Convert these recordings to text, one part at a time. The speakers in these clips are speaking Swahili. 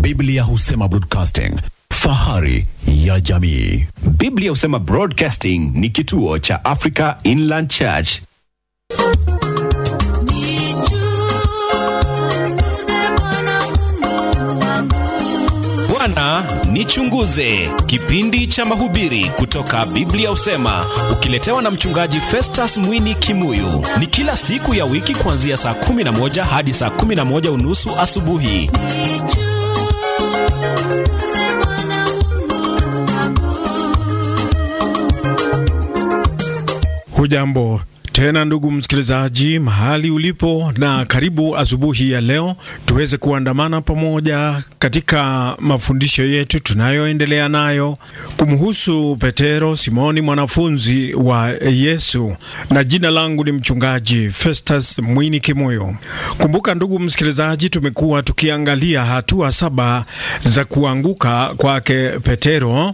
Biblia husema broadcasting, fahari ya jamii. Biblia husema Broadcasting ni kituo cha Africa Inland Church. Bwana nichunguze, kipindi cha mahubiri kutoka Biblia husema, ukiletewa na mchungaji Festus Mwini Kimuyu. Ni kila siku ya wiki kuanzia saa 11 hadi saa 11 unusu asubuhi. Hujambo tena ndugu msikilizaji, mahali ulipo, na karibu asubuhi ya leo tuweze kuandamana pamoja katika mafundisho yetu tunayoendelea nayo kumhusu Petero, Simoni mwanafunzi wa Yesu, na jina langu ni mchungaji Festus Mwini Kimoyo. Kumbuka ndugu msikilizaji, tumekuwa tukiangalia hatua saba za kuanguka kwake Petero,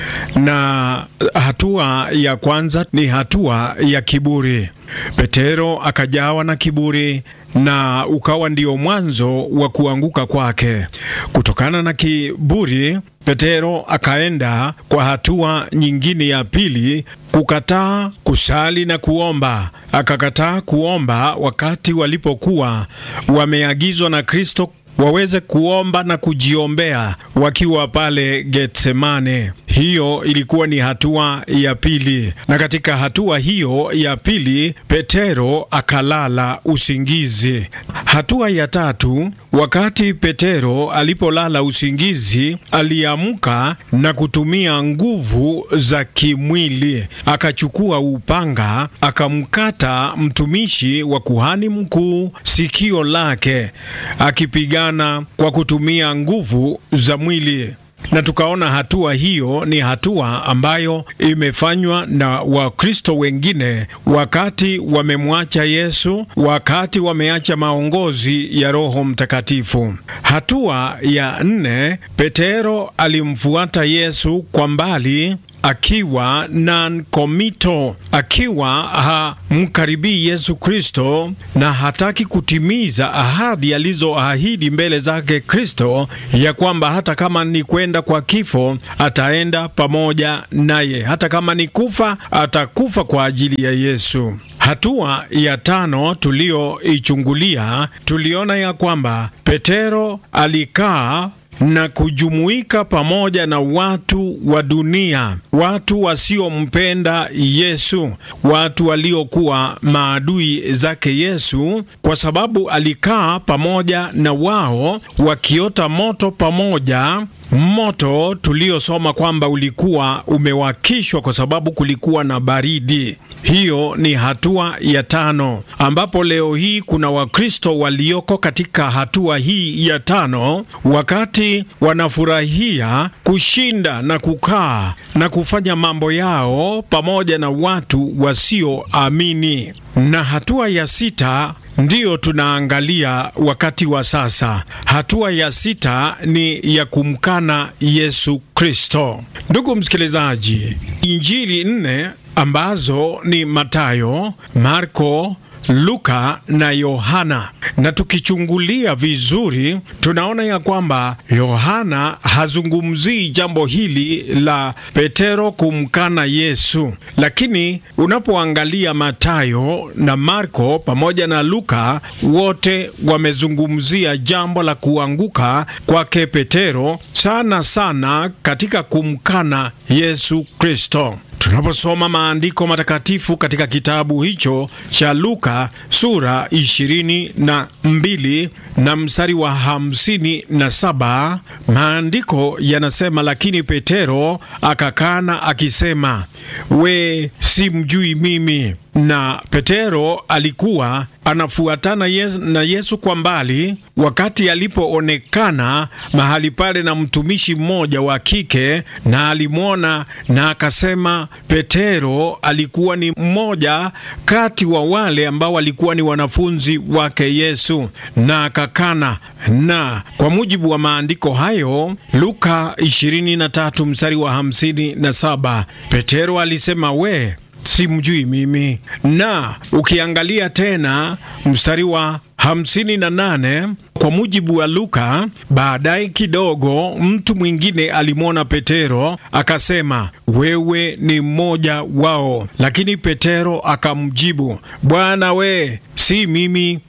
na hatua ya kwanza ni hatua ya kiburi. Petero akajawa na kiburi na ukawa ndio mwanzo wa kuanguka kwake. Kutokana na kiburi, Petero akaenda kwa hatua nyingine ya pili, kukataa kusali na kuomba. Akakataa kuomba wakati walipokuwa wameagizwa na Kristo waweze kuomba na kujiombea wakiwa pale Getsemane. Hiyo ilikuwa ni hatua ya pili, na katika hatua hiyo ya pili Petero akalala usingizi. Hatua ya tatu, wakati Petero alipolala usingizi, aliamka na kutumia nguvu za kimwili, akachukua upanga akamkata mtumishi wa kuhani mkuu sikio lake, akipigana kwa kutumia nguvu za mwili na tukaona hatua hiyo ni hatua ambayo imefanywa na Wakristo wengine wakati wamemwacha Yesu, wakati wameacha maongozi ya Roho Mtakatifu. Hatua ya nne, Petero alimfuata Yesu kwa mbali akiwa non-committal, akiwa hamkaribii Yesu Kristo na hataki kutimiza ahadi alizoahidi mbele zake Kristo, ya kwamba hata kama ni kwenda kwa kifo ataenda pamoja naye, hata kama ni kufa atakufa kwa ajili ya Yesu. Hatua ya tano tuliyoichungulia, tuliona ya kwamba Petero alikaa na kujumuika pamoja na watu wa dunia, watu wasiompenda Yesu, watu waliokuwa maadui zake Yesu, kwa sababu alikaa pamoja na wao wakiota moto pamoja moto tuliosoma kwamba ulikuwa umewakishwa kwa sababu kulikuwa na baridi. Hiyo ni hatua ya tano, ambapo leo hii kuna Wakristo walioko katika hatua hii ya tano, wakati wanafurahia kushinda na kukaa na kufanya mambo yao pamoja na watu wasioamini. Na hatua ya sita ndiyo tunaangalia wakati wa sasa. Hatua ya sita ni ya kumkana Yesu Kristo. Ndugu msikilizaji, Injili nne ambazo ni Matayo, Marko, Luka na Yohana. Na tukichungulia vizuri, tunaona ya kwamba Yohana hazungumzii jambo hili la Petero kumkana Yesu, lakini unapoangalia Matayo na Marko pamoja na Luka, wote wamezungumzia jambo la kuanguka kwake Petero, sana sana katika kumkana Yesu Kristo. Tunaposoma maandiko matakatifu katika kitabu hicho cha Luka sura ishirini na mbili na mstari wa hamsini na saba maandiko yanasema, lakini Petero akakana akisema, we si mjui mimi. Na Petero alikuwa anafuatana Yesu, na Yesu kwa mbali, wakati alipoonekana mahali pale na mtumishi mmoja wa kike, na alimwona na akasema, Petero alikuwa ni mmoja kati wa wale ambao walikuwa ni wanafunzi wake Yesu, na akakana. Na kwa mujibu wa maandiko hayo, Luka 23 mstari wa 57, Petero alisema we simjui mimi. Na ukiangalia tena mstari wa hamsini na nane Kwa mujibu wa Luka, baadaye kidogo mtu mwingine alimwona Petero akasema, wewe ni mmoja wao. Lakini Petero akamjibu, Bwana we, si mimi.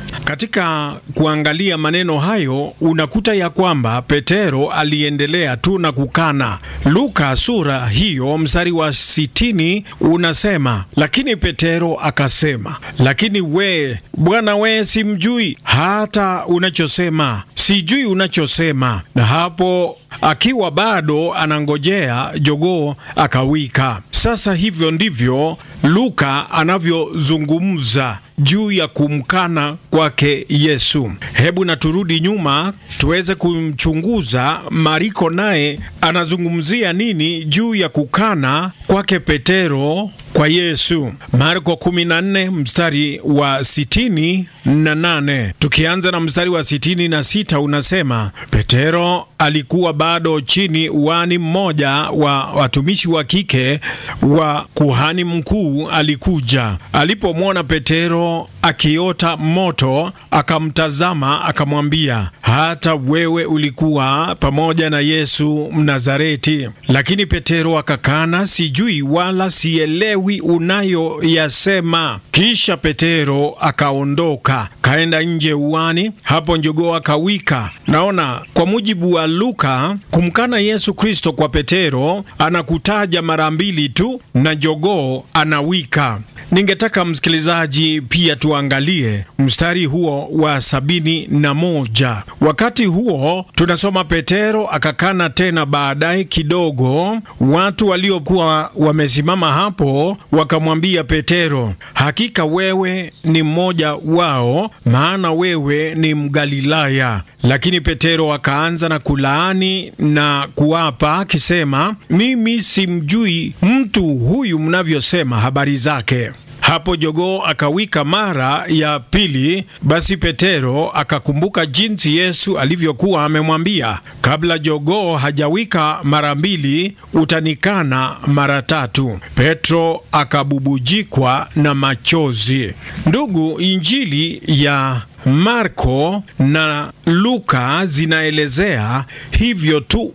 Katika kuangalia maneno hayo unakuta ya kwamba Petero aliendelea tu na kukana. Luka sura hiyo mstari wa sitini unasema, lakini Petero akasema, lakini we Bwana we, simjui hata unachosema, sijui unachosema. Na hapo akiwa bado anangojea jogoo akawika. Sasa hivyo ndivyo Luka anavyozungumza juu ya kumkana kwake Yesu. Hebu na turudi nyuma tuweze kumchunguza Mariko, naye anazungumzia nini juu ya kukana kwake Petero kwa Yesu. Marko 14 mstari wa sitini na nane tukianza na mstari wa sitini na sita unasema, Petero alikuwa bado chini uani, mmoja wa watumishi wa kike wa kuhani mkuu alikuja. Alipomwona Petero akiota moto, akamtazama, akamwambia, hata wewe ulikuwa pamoja na Yesu Mnazareti. Lakini Petero akakana, sijui wala sielewi unayoyasema. Kisha Petero akaondoka kaenda nje uani, hapo njogoo akawika. Naona kwa mujibu wa Luka, kumkana Yesu Kristo kwa Petero anakutaja mara mbili tu na jogoo anawika. Ningetaka msikilizaji pia tuangalie mstari huo wa sabini na moja. Wakati huo tunasoma Petero akakana tena. Baadaye kidogo, watu waliokuwa wamesimama hapo wakamwambia Petero, hakika wewe ni mmoja wao, maana wewe ni Mgalilaya. Lakini Petero akaanza na kulaani na kuapa akisema, mimi simjui mtu huyu mnavyosema habari zake. Hapo jogoo akawika mara ya pili. Basi Petero akakumbuka jinsi Yesu alivyokuwa amemwambia, kabla jogoo hajawika mara mbili utanikana mara tatu. Petro akabubujikwa na machozi. Ndugu, Injili ya Marko na Luka zinaelezea hivyo tu,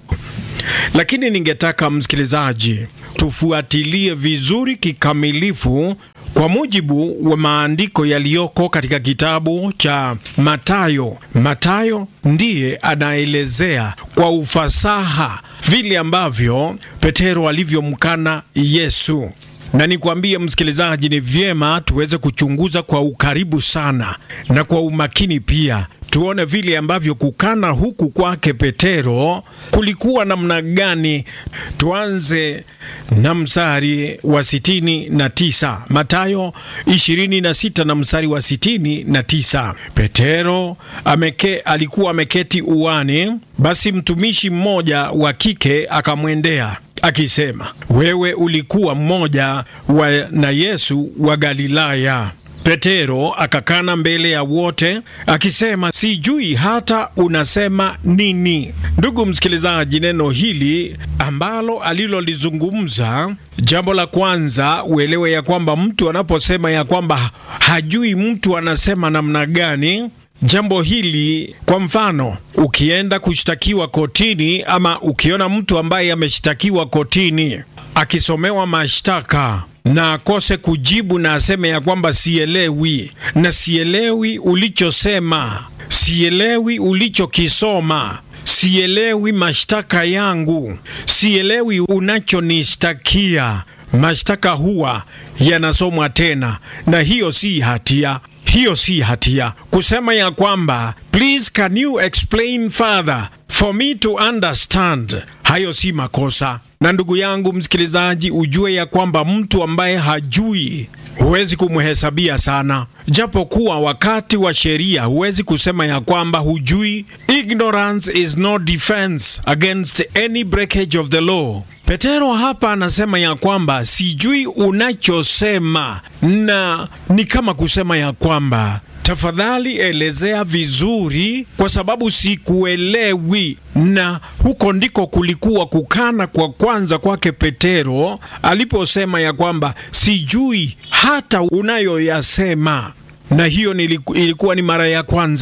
lakini ningetaka msikilizaji tufuatilie vizuri kikamilifu kwa mujibu wa maandiko yaliyoko katika kitabu cha Matayo. Matayo ndiye anaelezea kwa ufasaha vile ambavyo Petero alivyomkana Yesu na nikwambie msikilizaji, ni vyema tuweze kuchunguza kwa ukaribu sana na kwa umakini pia tuone vile ambavyo kukana huku kwake Petero kulikuwa namna gani. Tuanze na mstari wa sitini na tisa Matayo ishirini na sita na mstari wa sitini na tisa Petero ameke, alikuwa ameketi uani, basi mtumishi mmoja wa kike akamwendea akisema, wewe ulikuwa mmoja wa na Yesu wa Galilaya. Petero akakana mbele ya wote akisema, sijui hata unasema nini. Ndugu msikilizaji, neno hili ambalo alilolizungumza, jambo la kwanza uelewe ya kwamba mtu anaposema ya kwamba hajui mtu anasema namna gani Jambo hili kwa mfano, ukienda kushtakiwa kotini ama ukiona mtu ambaye ameshtakiwa kotini akisomewa mashtaka na akose kujibu na aseme ya kwamba sielewi, na sielewi ulichosema, sielewi ulichokisoma, sielewi mashtaka yangu, sielewi unachonishtakia, mashtaka huwa yanasomwa tena, na hiyo si hatia hiyo si hatia. Kusema ya kwamba please can you explain further for me to understand, hayo si makosa. Na ndugu yangu msikilizaji, ujue ya kwamba mtu ambaye hajui huwezi kumhesabia sana, japo kuwa wakati wa sheria huwezi kusema ya kwamba hujui. Ignorance is no defense against any breakage of the law. Petero hapa anasema ya kwamba sijui unachosema, na ni kama kusema ya kwamba tafadhali elezea vizuri, kwa sababu sikuelewi. Na huko ndiko kulikuwa kukana kwa kwanza kwake Petero aliposema ya kwamba sijui hata unayoyasema, na hiyo ilikuwa ni mara ya kwanza.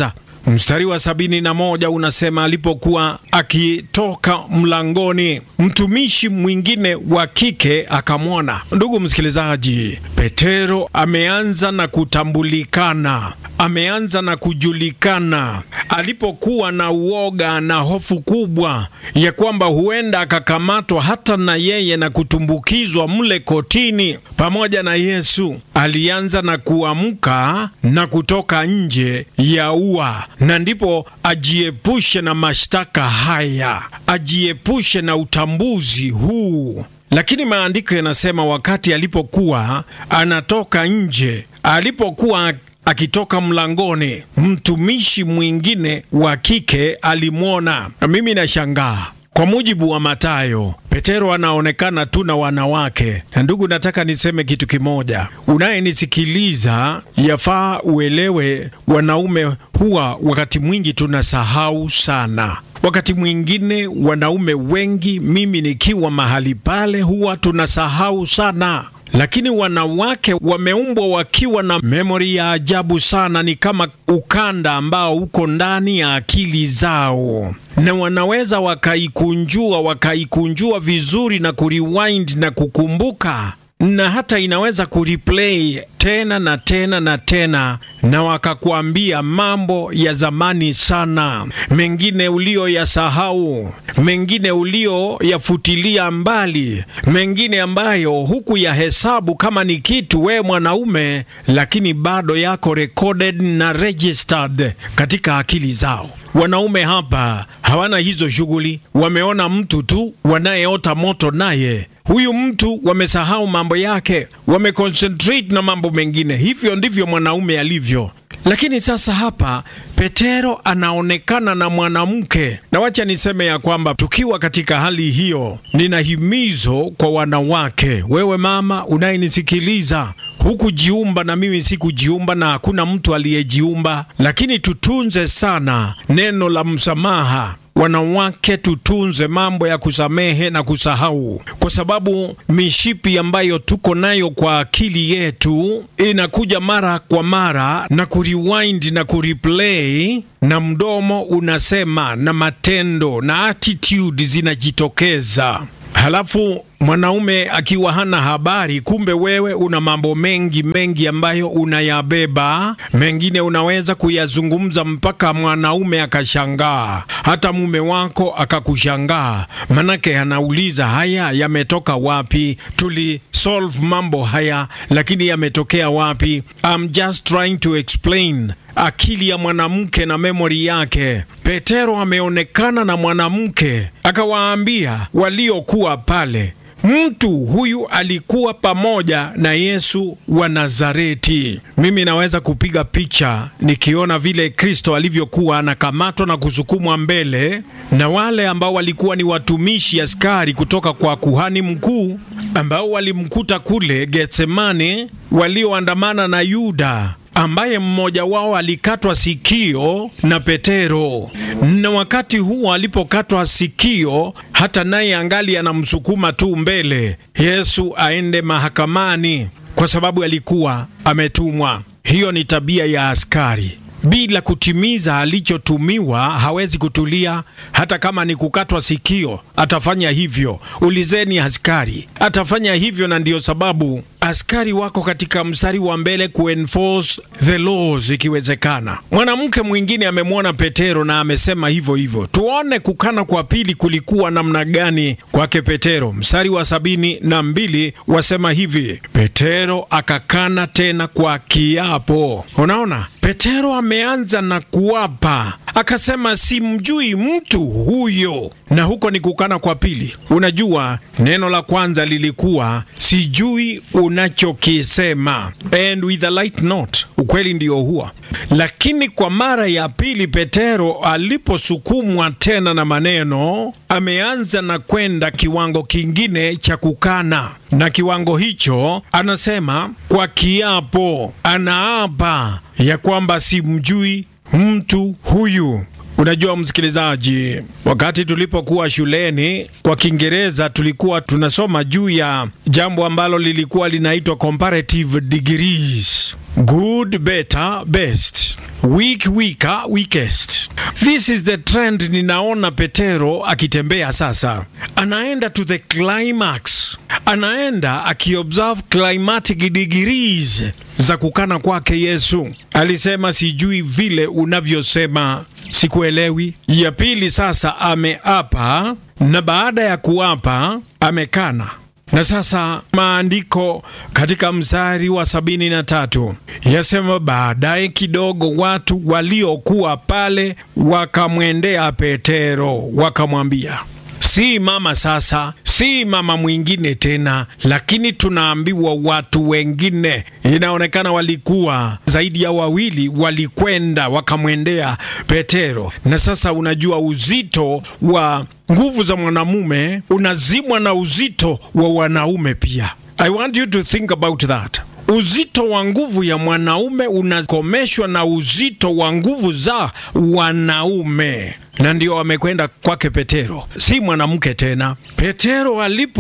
Mstari wa sabini na moja unasema alipokuwa akitoka mlangoni, mtumishi mwingine wa kike akamwona. Ndugu msikilizaji, Petero ameanza na kutambulikana, ameanza na kujulikana alipokuwa na uoga na hofu kubwa ya kwamba huenda akakamatwa hata na yeye na kutumbukizwa mle kotini pamoja na Yesu. Alianza na kuamka na kutoka nje ya ua, na ndipo ajiepushe na mashtaka haya, ajiepushe na utambuzi huu. Lakini maandiko yanasema wakati alipokuwa anatoka nje, alipokuwa akitoka mlangoni, mtumishi mwingine wa kike alimwona. Na mimi nashangaa kwa mujibu wa Mathayo, Petero anaonekana tu na wanawake. Na ndugu, nataka niseme kitu kimoja, unayenisikiliza, yafaa uelewe, wanaume huwa wakati mwingi tunasahau sana. Wakati mwingine wanaume wengi, mimi nikiwa mahali pale, huwa tunasahau sana lakini wanawake wameumbwa wakiwa na memori ya ajabu sana. Ni kama ukanda ambao uko ndani ya akili zao, na wanaweza wakaikunjua wakaikunjua vizuri na kurewind na kukumbuka, na hata inaweza kureplay tena na tena na tena, na wakakuambia mambo ya zamani sana, mengine ulioyasahau, mengine ulioyafutilia mbali, mengine ambayo huku ya hesabu kama ni kitu we mwanaume, lakini bado yako recorded na registered katika akili zao. Wanaume hapa hawana hizo shughuli, wameona mtu tu wanayeota moto naye huyu mtu wamesahau mambo yake, wameconcentrate na mambo mengine. Hivyo ndivyo mwanaume alivyo. Lakini sasa hapa Petero anaonekana na mwanamke, na wacha niseme ya kwamba tukiwa katika hali hiyo, nina himizo kwa wanawake. Wewe mama unayenisikiliza, hukujiumba na mimi sikujiumba, na hakuna mtu aliyejiumba, lakini tutunze sana neno la msamaha. Wanawake tutunze mambo ya kusamehe na kusahau, kwa sababu mishipi ambayo tuko nayo kwa akili yetu inakuja mara kwa mara na kurewind na kureplay, na mdomo unasema na matendo na attitude zinajitokeza. Halafu mwanaume akiwa hana habari, kumbe wewe una mambo mengi mengi ambayo unayabeba, mengine unaweza kuyazungumza mpaka mwanaume akashangaa, hata mume wako akakushangaa, manake anauliza haya yametoka wapi? Tuli solve mambo haya, lakini yametokea wapi? I'm just trying to explain akili ya mwanamke na memori yake. Petero ameonekana na mwanamke, akawaambia waliokuwa pale, mtu huyu alikuwa pamoja na Yesu wa Nazareti. Mimi naweza kupiga picha nikiona vile Kristo alivyokuwa anakamatwa na kusukumwa mbele na wale ambao walikuwa ni watumishi askari kutoka kwa kuhani mkuu ambao walimkuta kule Getsemane, walioandamana na Yuda ambaye mmoja wao alikatwa sikio na Petero, na wakati huo alipokatwa sikio, hata naye angali anamsukuma tu mbele Yesu aende mahakamani, kwa sababu alikuwa ametumwa. Hiyo ni tabia ya askari. Bila kutimiza alichotumiwa hawezi kutulia. Hata kama ni kukatwa sikio, atafanya hivyo. Ulizeni askari, atafanya hivyo, na ndiyo sababu askari wako katika mstari wa mbele kuenforce the laws ikiwezekana. Mwanamke mwingine amemwona Petero na amesema hivyo hivyo. Tuone kukana kwa pili kulikuwa namna gani kwake Petero. Mstari wa sabini na mbili wasema hivi, Petero akakana tena kwa kiapo. Unaona, Petero ameanza na kuapa, akasema simjui mtu huyo, na huko ni kukana kwa pili. Unajua, neno la kwanza lilikuwa sijui unachokisema, and with a light note, ukweli ndio huwa. Lakini kwa mara ya pili Petero aliposukumwa tena na maneno, ameanza na kwenda kiwango kingine cha kukana, na kiwango hicho anasema kwa kiapo, anaapa ya kwamba simjui mtu huyu. Unajua msikilizaji, wakati tulipokuwa shuleni kwa Kiingereza tulikuwa tunasoma juu ya jambo ambalo lilikuwa linaitwa comparative degrees. good better best weak weaker weakest this is the trend ninaona petero akitembea sasa anaenda to the climax anaenda akiobserve climatic degrees za kukana kwake yesu alisema sijui vile unavyosema sikuelewi ya pili sasa ameapa na baada ya kuapa amekana na sasa maandiko katika mstari wa sabini na tatu yasema, baadaye kidogo watu waliokuwa pale wakamwendea Petero wakamwambia, si mama sasa, si mama mwingine tena, lakini tunaambiwa watu wengine, inaonekana walikuwa zaidi ya wawili, walikwenda wakamwendea Petero. Na sasa unajua uzito wa nguvu za mwanamume unazimwa na uzito wa wanaume pia. I want you to think about that. Uzito wa nguvu ya mwanaume unakomeshwa na uzito wa nguvu za wanaume, na ndio wamekwenda kwake Petero, si mwanamke tena. Petero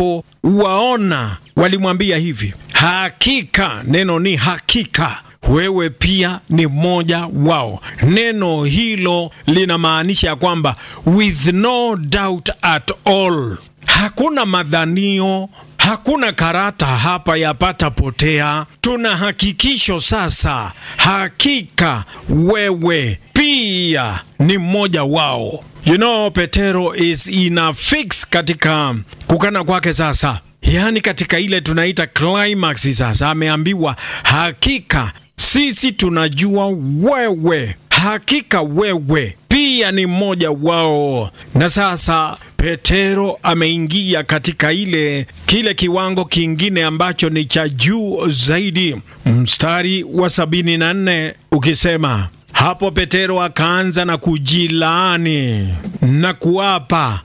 alipowaona walimwambia hivi, hakika, neno ni hakika wewe pia ni mmoja wao. Neno hilo linamaanisha ya kwamba with no doubt at all, hakuna madhanio Hakuna karata hapa yapata potea. Tuna hakikisho sasa, hakika wewe pia ni mmoja wao. You know, Petero is in a fix katika kukana kwake sasa, yaani katika ile tunaita climax. Sasa ameambiwa hakika sisi tunajua wewe, hakika wewe pia ni mmoja wao. Na sasa Petero ameingia katika ile kile kiwango kingine ambacho ni cha juu zaidi. Mstari wa sabini na nne ukisema hapo, Petero akaanza na kujilaani na kuapa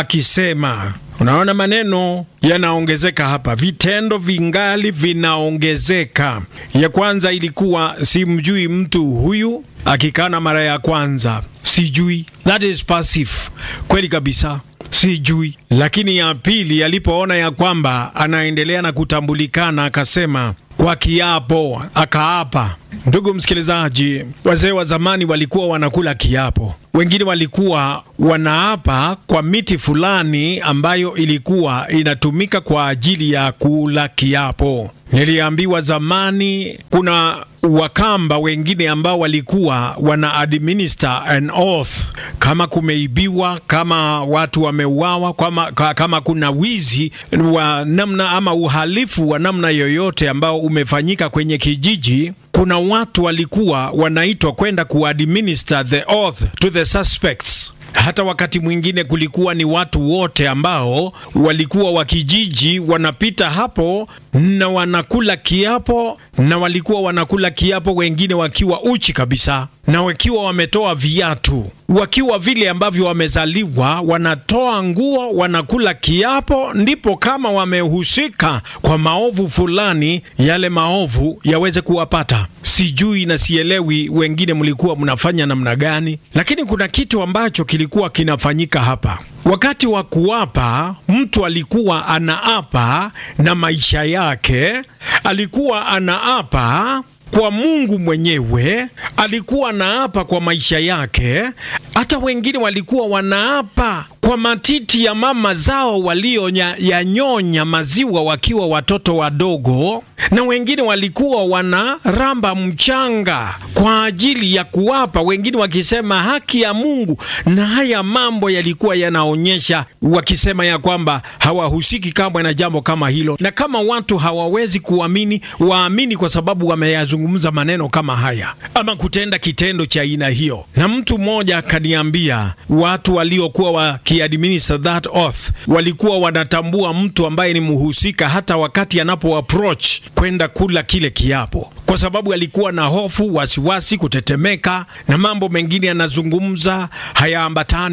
akisema Unaona, maneno yanaongezeka hapa, vitendo vingali vinaongezeka. Ya kwanza ilikuwa simjui mtu huyu, akikana mara ya kwanza sijui, that is passive, kweli kabisa sijui. Lakini ya pili, alipoona ya kwamba anaendelea na kutambulikana, akasema kwa kiapo, akaapa. Ndugu msikilizaji, wazee wa zamani walikuwa wanakula kiapo, wengine walikuwa wanaapa kwa miti fulani ambayo ilikuwa inatumika kwa ajili ya kula kiapo. Niliambiwa zamani kuna Wakamba wengine ambao walikuwa wana administer an oath, kama kumeibiwa, kama watu wameuawa, kama, kama kuna wizi wa namna ama uhalifu wa namna yoyote ambao umefanyika kwenye kijiji kuna watu walikuwa wanaitwa kwenda kuadminister the oath to the suspects. Hata wakati mwingine kulikuwa ni watu wote ambao walikuwa wa kijiji wanapita hapo na wanakula kiapo, na walikuwa wanakula kiapo, wengine wakiwa uchi kabisa na wakiwa wametoa viatu, wakiwa vile ambavyo wamezaliwa, wanatoa nguo, wanakula kiapo, ndipo kama wamehusika kwa maovu fulani, yale maovu yaweze kuwapata. Sijui na sielewi wengine mlikuwa mnafanya namna gani, lakini kuna kitu ambacho kilikuwa kinafanyika hapa. Wakati wa kuapa, mtu alikuwa anaapa na maisha yake, alikuwa anaapa kwa Mungu mwenyewe, alikuwa anaapa kwa maisha yake. Hata wengine walikuwa wanaapa kwa matiti ya mama zao walioyanyonya maziwa wakiwa watoto wadogo, na wengine walikuwa wanaramba mchanga kwa ajili ya kuapa, wengine wakisema haki ya Mungu. Na haya mambo yalikuwa yanaonyesha, wakisema ya kwamba hawahusiki kamwe na jambo kama hilo, na kama watu hawawezi kuamini, waamini kwa sababu wameyazungumza maneno kama haya ama kutenda kitendo cha aina hiyo. Na mtu mmoja akaniambia watu waliokuwa wakiadminister that oath walikuwa wanatambua mtu ambaye ni mhusika hata wakati anapo approach kwenda kula kile kiapo, kwa sababu alikuwa na hofu, wasiwasi, kutetemeka na mambo mengine yanazungumza hayaambatani.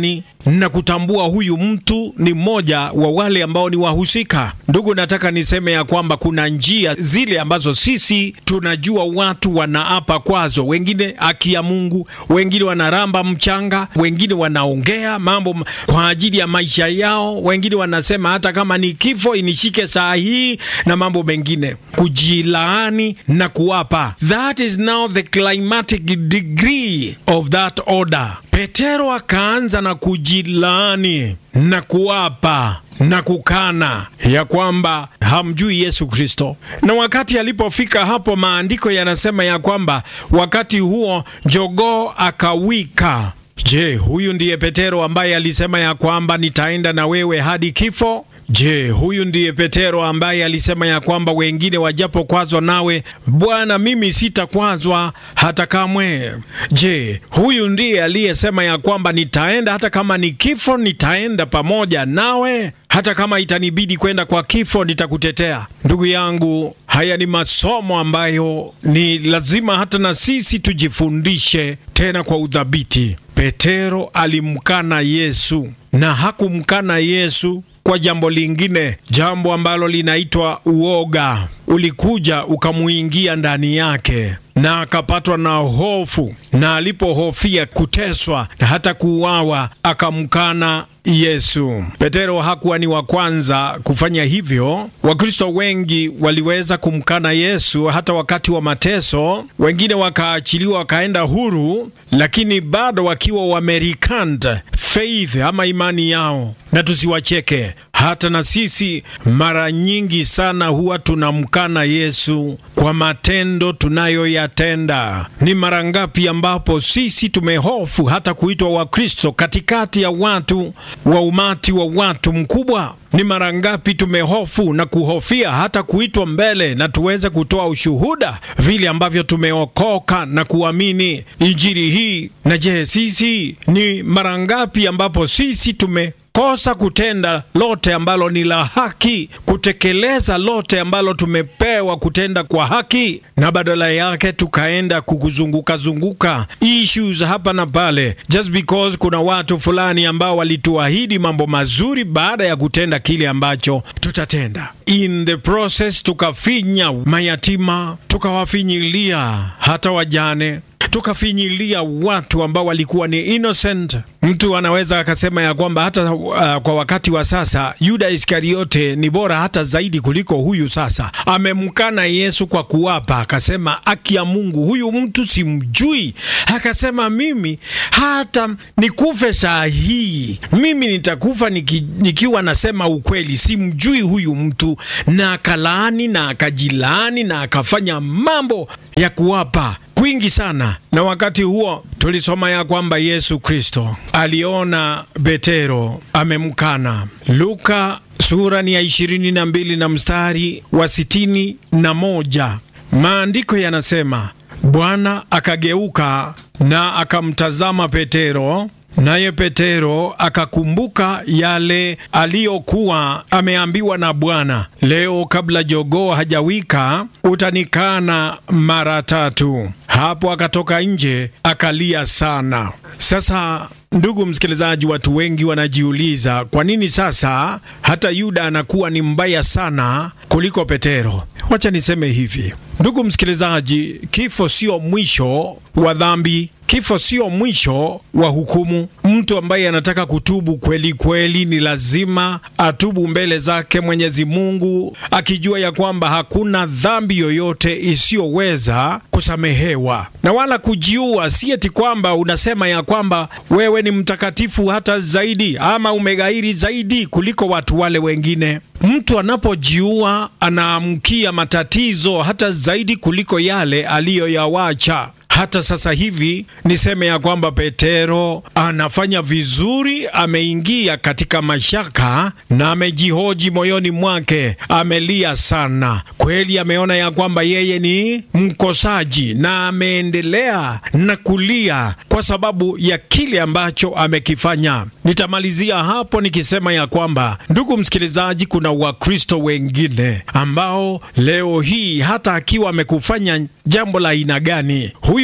na kutambua huyu mtu ni mmoja wa wale ambao ni wahusika. Ndugu, nataka niseme ya kwamba kuna njia zile ambazo sisi tunajua watu wanaapa kwazo, wengine haki ya Mungu, wengine wanaramba mchanga, wengine wanaongea mambo kwa ajili ya maisha yao, wengine wanasema hata kama ni kifo inishike saa hii na mambo mengine, kujilaani na kuapa. That is now the climatic degree of that order. Petero akaanza na kujilaani na kuapa na kukana ya kwamba hamjui Yesu Kristo. Na wakati alipofika hapo, maandiko yanasema ya kwamba wakati huo jogoo akawika. Je, huyu ndiye Petero ambaye alisema ya kwamba nitaenda na wewe hadi kifo? Je, huyu ndiye Petero ambaye alisema ya kwamba wengine wajapokwazwa nawe Bwana, mimi sitakwazwa hata kamwe? Je, huyu ndiye aliyesema ya kwamba nitaenda hata kama ni kifo, nitaenda pamoja nawe, hata kama itanibidi kwenda kwa kifo, nitakutetea? Ndugu yangu, haya ni masomo ambayo ni lazima hata na sisi tujifundishe tena kwa udhabiti. Petero alimkana Yesu na hakumkana Yesu kwa jambo lingine, jambo ambalo linaitwa uoga. Ulikuja ukamuingia ndani yake na akapatwa na hofu, na alipohofia kuteswa na hata kuuawa akamkana Yesu. Petero hakuwa ni wa kwanza kufanya hivyo. Wakristo wengi waliweza kumkana Yesu hata wakati wa mateso, wengine wakaachiliwa wakaenda huru, lakini bado wakiwa wamerikant faith ama imani yao. Na tusiwacheke, hata na sisi mara nyingi sana huwa tunamkana Yesu kwa matendo tunayoyatenda. Ni mara ngapi ambapo sisi tumehofu hata kuitwa Wakristo katikati ya watu wa umati wa watu mkubwa? Ni mara ngapi tumehofu na kuhofia hata kuitwa mbele na tuweze kutoa ushuhuda vile ambavyo tumeokoka na kuamini injili hii? Na je, sisi ni mara ngapi ambapo sisi tume kosa kutenda lote ambalo ni la haki, kutekeleza lote ambalo tumepewa kutenda kwa haki, na badala yake tukaenda kukuzunguka zunguka issues hapa na pale, just because kuna watu fulani ambao walituahidi mambo mazuri baada ya kutenda kile ambacho tutatenda. In the process tukafinya mayatima, tukawafinyilia hata wajane tukafinyilia watu ambao walikuwa ni innocent. Mtu anaweza akasema ya kwamba hata uh, kwa wakati wa sasa Yuda Iskariote ni bora hata zaidi kuliko huyu. Sasa amemkana Yesu kwa kuwapa, akasema haki ya Mungu, huyu mtu simjui. Akasema mimi hata nikufe saa hii, mimi nitakufa niki, nikiwa nasema ukweli, simjui huyu mtu. Na akalaani na akajilaani na akafanya mambo ya kuwapa kwingi sana. Na wakati huo tulisoma ya kwamba Yesu Kristo aliona Petero amemkana. Luka sura ni ya ishirini na mbili na mstari wa sitini na moja maandiko yanasema, Bwana akageuka na akamtazama Petero, naye Petero akakumbuka yale aliyokuwa ameambiwa na Bwana, leo kabla jogoo hajawika utanikana mara tatu. Hapo akatoka nje akalia sana. Sasa ndugu msikilizaji, watu wengi wanajiuliza kwa nini sasa hata Yuda anakuwa ni mbaya sana kuliko Petero. Wacha niseme hivi, ndugu msikilizaji, kifo sio mwisho wa dhambi. Kifo sio mwisho wa hukumu. Mtu ambaye anataka kutubu kweli kweli, ni lazima atubu mbele zake Mwenyezi Mungu, akijua ya kwamba hakuna dhambi yoyote isiyoweza kusamehewa, na wala kujiua. Si eti kwamba unasema ya kwamba wewe ni mtakatifu hata zaidi ama umegairi zaidi kuliko watu wale wengine. Mtu anapojiua anaamkia matatizo hata zaidi kuliko yale aliyoyawacha. Hata sasa hivi niseme ya kwamba Petero anafanya vizuri, ameingia katika mashaka na amejihoji moyoni mwake, amelia sana kweli, ameona ya kwamba yeye ni mkosaji na ameendelea na kulia kwa sababu ya kile ambacho amekifanya. Nitamalizia hapo nikisema ya kwamba, ndugu msikilizaji, kuna Wakristo wengine ambao leo hii hata akiwa amekufanya jambo la aina gani, huyu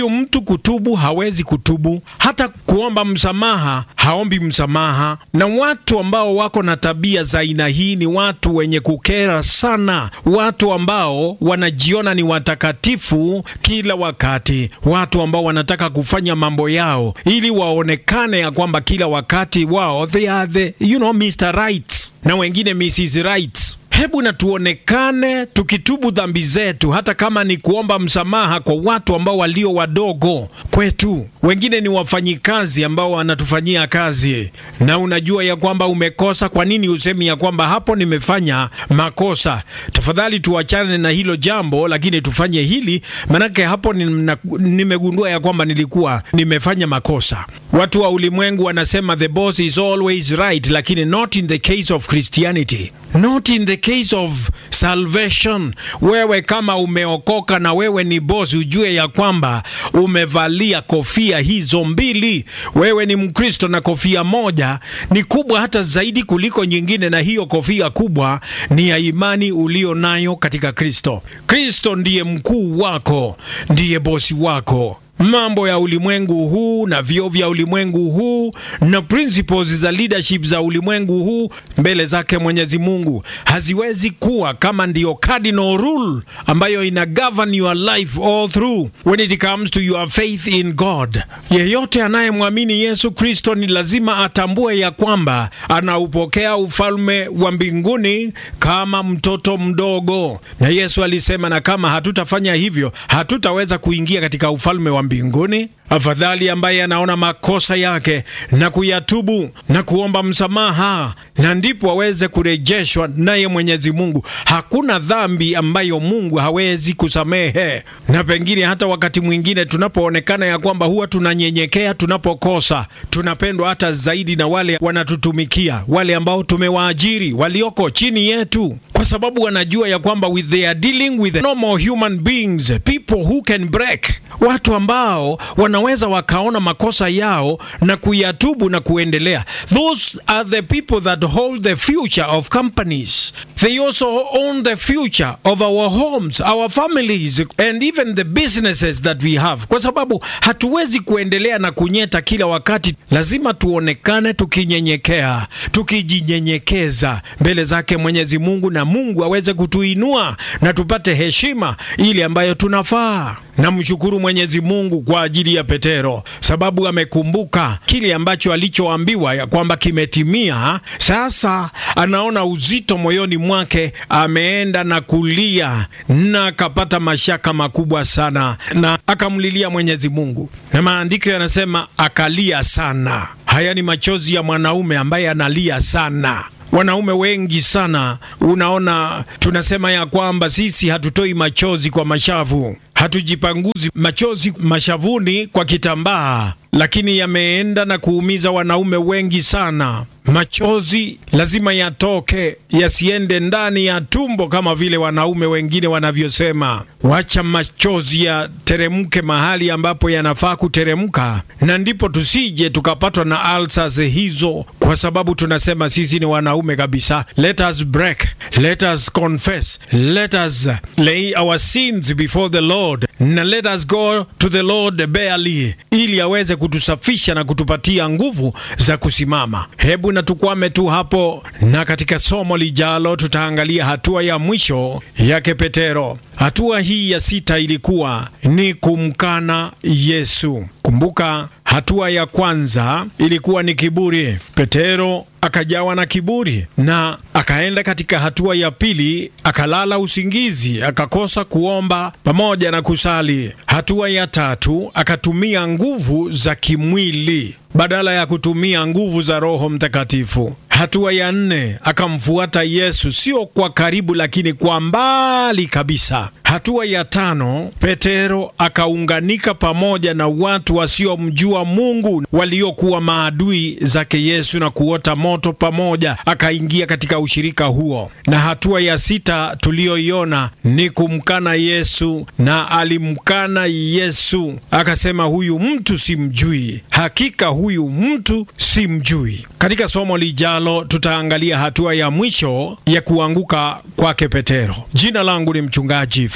Huyu mtu kutubu hawezi kutubu, hata kuomba msamaha haombi msamaha. Na watu ambao wako na tabia za aina hii ni watu wenye kukera sana, watu ambao wanajiona ni watakatifu kila wakati, watu ambao wanataka kufanya mambo yao ili waonekane ya kwamba kila wakati wao they are the, you know, Mr. Right na wengine Mrs. Right. Hebu na tuonekane tukitubu dhambi zetu, hata kama ni kuomba msamaha kwa watu ambao walio wadogo kwetu. Wengine ni wafanyikazi ambao wanatufanyia kazi, na unajua ya kwamba umekosa. Kwa nini usemi ya kwamba hapo nimefanya makosa? Tafadhali tuachane na hilo jambo, lakini tufanye hili, manake hapo nimegundua ya kwamba nilikuwa nimefanya makosa. Watu wa ulimwengu wanasema the boss is always right, lakini not in the case of Christianity, not in the case of salvation. Wewe kama umeokoka na wewe ni boss, ujue ya kwamba umevalia kofia hizo mbili. Wewe ni Mkristo na kofia moja ni kubwa hata zaidi kuliko nyingine, na hiyo kofia kubwa ni ya imani ulio nayo katika Kristo. Kristo ndiye mkuu wako, ndiye bosi wako. Mambo ya ulimwengu huu na vyo vya ulimwengu huu na principles za leadership za ulimwengu huu mbele zake Mwenyezi Mungu haziwezi kuwa kama ndiyo cardinal rule ambayo ina govern your life all through when it comes to your faith in God. Yeyote anayemwamini Yesu Kristo ni lazima atambue ya kwamba anaupokea ufalme wa mbinguni kama mtoto mdogo, na Yesu alisema, na kama hatutafanya hivyo hatutaweza kuingia katika ufalme wa mbinguni. Afadhali ambaye anaona makosa yake na kuyatubu na kuomba msamaha, na ndipo aweze kurejeshwa naye Mwenyezi Mungu. Hakuna dhambi ambayo Mungu hawezi kusamehe, na pengine hata wakati mwingine tunapoonekana ya kwamba huwa tunanyenyekea tunapokosa, tunapendwa hata zaidi na wale wanatutumikia, wale ambao tumewaajiri, walioko chini yetu, kwa sababu wanajua ya kwamba with they are dealing with normal human beings, people who can break, watu ambao wanaweza wakaona makosa yao na kuyatubu na kuendelea. Those are the people that hold the future of companies. They also own the future of our homes, our families and even the businesses that we have, kwa sababu hatuwezi kuendelea na kunyeta kila wakati. Lazima tuonekane tukinyenyekea, tukijinyenyekeza mbele zake Mwenyezi Mungu, na Mungu aweze kutuinua na tupate heshima ile ambayo tunafaa. Namshukuru Mwenyezi Mungu kwa ajili ya Petero, sababu amekumbuka kile ambacho alichoambiwa ya kwamba kimetimia. Sasa anaona uzito moyoni mwake, ameenda na kulia na akapata mashaka makubwa sana, na akamlilia Mwenyezi Mungu, na maandiko yanasema akalia sana. Haya ni machozi ya mwanaume ambaye analia sana. Wanaume wengi sana, unaona, tunasema ya kwamba sisi hatutoi machozi kwa mashavu, hatujipanguzi machozi mashavuni kwa kitambaa, lakini yameenda na kuumiza wanaume wengi sana. Machozi lazima yatoke, yasiende ndani ya tumbo kama vile wanaume wengine wanavyosema. Wacha machozi yateremke mahali ambapo yanafaa kuteremka, na ndipo tusije tukapatwa na ulcers hizo, kwa sababu tunasema sisi ni wanaume kabisa. Let us break, let us confess, let us lay our sins before the Lord na let us go to the Lord barely, ili aweze kutusafisha na kutupatia nguvu za kusimama. Hebu na tukwame tu hapo, na katika somo lijalo tutaangalia hatua ya mwisho yake Petero. Hatua hii ya sita ilikuwa ni kumkana Yesu. Kumbuka, hatua ya kwanza ilikuwa ni kiburi. Petero akajawa na kiburi na akaenda katika hatua ya pili, akalala usingizi, akakosa kuomba pamoja na kusali. Hatua ya tatu akatumia nguvu za kimwili badala ya kutumia nguvu za Roho Mtakatifu. Hatua ya nne akamfuata Yesu, sio kwa karibu, lakini kwa mbali kabisa. Hatua ya tano Petero akaunganika pamoja na watu wasiomjua Mungu waliokuwa maadui zake Yesu na kuota moto pamoja, akaingia katika ushirika huo. Na hatua ya sita tuliyoiona ni kumkana Yesu, na alimkana Yesu akasema, huyu mtu simjui, hakika huyu mtu simjui. Katika somo lijalo tutaangalia hatua ya mwisho ya kuanguka kwake Petero. Jina langu ni mchungaji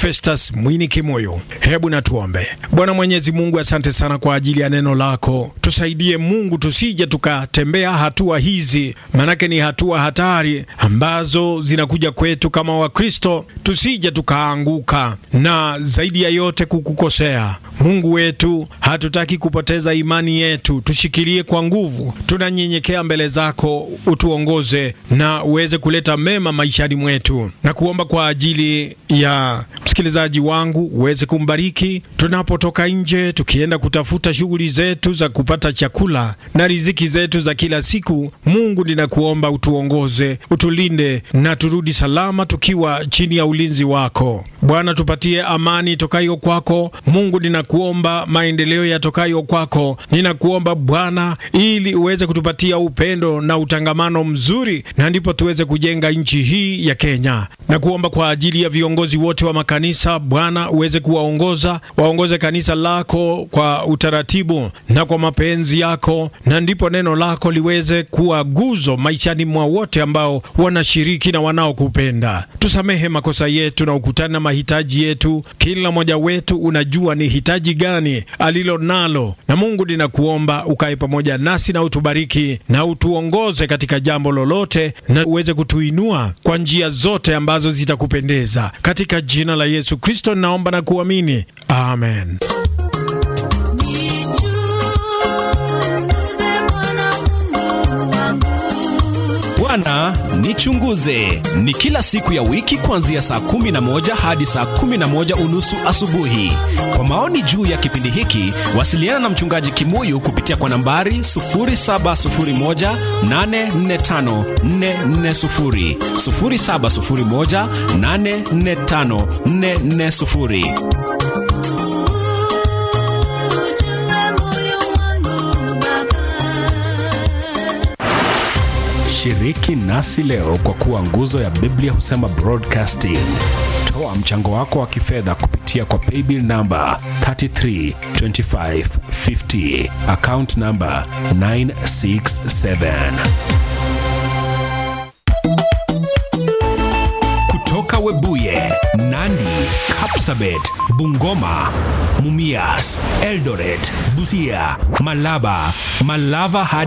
Festus Mwini Kimoyo. Hebu na tuombe. Bwana Mwenyezi Mungu, asante sana kwa ajili ya neno lako. Tusaidie Mungu, tusije tukatembea hatua hizi, manake ni hatua hatari ambazo zinakuja kwetu kama Wakristo, tusije tukaanguka na zaidi ya yote kukukosea Mungu wetu. Hatutaki kupoteza imani yetu, tushikilie kwa nguvu. Tunanyenyekea mbele zako, utuongoze na uweze kuleta mema maishani mwetu, na kuomba kwa ajili ya msikilizaji wangu uweze kumbariki tunapotoka nje, tukienda kutafuta shughuli zetu za kupata chakula na riziki zetu za kila siku. Mungu, ninakuomba utuongoze, utulinde na turudi salama tukiwa chini ya ulinzi wako Bwana. Tupatie amani tokayo kwako Mungu. Ninakuomba maendeleo yatokayo kwako. Ninakuomba Bwana, ili uweze kutupatia upendo na utangamano mzuri, na ndipo tuweze kujenga nchi hii ya Kenya. Nakuomba kwa ajili ya viongozi wote wa makanisa Bwana, uweze kuwaongoza, waongoze kanisa lako kwa utaratibu na kwa mapenzi yako, na ndipo neno lako liweze kuwa guzo maishani mwa wote ambao wanashiriki na wanaokupenda. Tusamehe makosa yetu na ukutane na mahitaji yetu. Kila mmoja wetu unajua ni hitaji gani alilo nalo, na Mungu ninakuomba ukae pamoja nasi na utubariki na utuongoze katika jambo lolote, na uweze kutuinua kwa njia zote ambazo zitakupendeza. Katika jina la Yesu Kristo naomba na kuamini, amen. Bwana nichunguze ni kila siku ya wiki kuanzia saa kumi na moja hadi saa kumi na moja unusu asubuhi. Kwa maoni juu ya kipindi hiki, wasiliana na mchungaji Kimuyu kupitia kwa nambari 0701845440, 0701845440. Shiriki nasi leo kwa kuwa nguzo ya Biblia husema broadcasting. Toa mchango wako wa kifedha kupitia kwa paybill namba 332550 account namba 967. Kutoka Webuye, Nandi, Kapsabet, Bungoma, Mumias, Eldoret, Busia, Malaba, Malava hadi